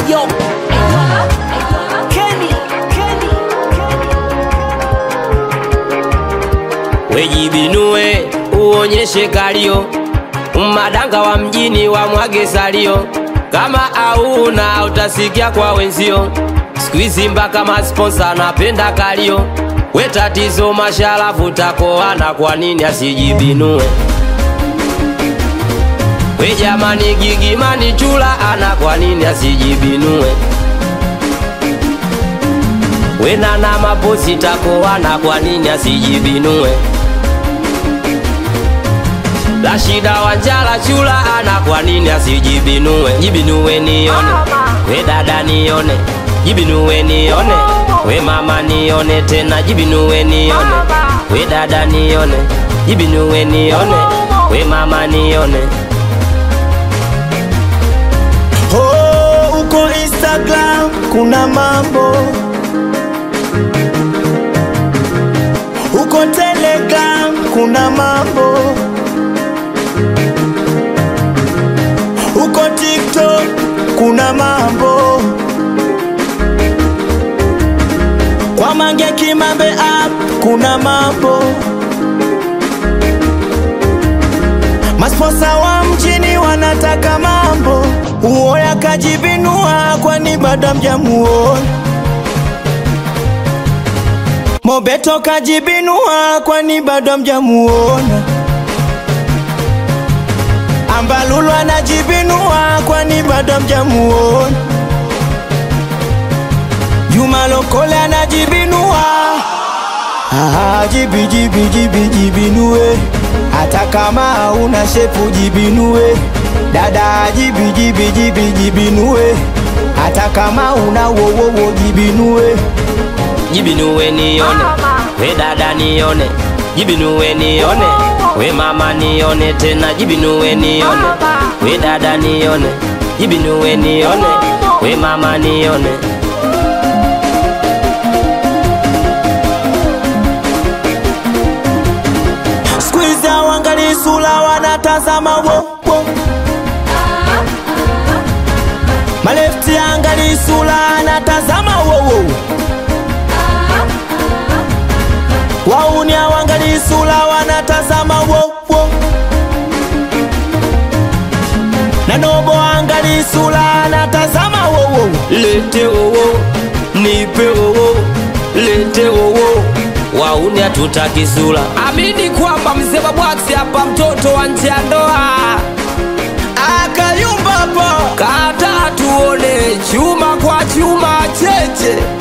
Ayo, Kenny, Kenny, wejibinue uonyeshe kalio madanga wa mjini wa mwage salio kama auna utasikia kwa wenzio skuizi mpaka masponsa anapenda kalio we tatizo masharafu takoana kwa nini asijibinue we jamani gigimani chula ana kwa nini asijibinue we nana maposi takoana kwa nini asijibinue Rashida Wanjala chula ana kwa nini asijibinue? Jibinue nione, we dada nione, jibinue nione, we mama nione tena, jibinue nione, we dada nione, jibinue nione, we mama nione. Oh, uko Instagram kuna mambo, uko Telegram kuna mambo, uko TikTok kuna mambo, kwa Mange Kimambe app kuna mambo, masponsa wa mjini wanataka mambo, uoya kajibinua, kwani bado hamjamuona. Mobeto kajibinua, kwani bado hamjamuona. Ambalulu anajibinua, kwani bado hamjamuona. Juma Lokole anajibinua Ah, jibi jibi jibi jibinue, hata kama hauna shepu jibinue. Dada jibi jibi jibi jibinue, hata kama una wowowo jibinue. Jibinue nione, we dada nione, jibinue nione, we mama nione tena, jibinue nione, we dada nione, jibinue nione, we mama nione. Squeeze wangali sula wanatazama wo wo. Malefti angali sula anatazama wo wo. Wauni wangali sula wanatazama wo wo. Na nobo angali sula anatazama wo wo. Lete wowo, nipe wowo, lete wowo, wauni hatutaki sura. Amini kwamba mzee Babwax hapa mtoto wa nje ya ndoa Akayumba po. kata tuone chuma kwa chuma cheche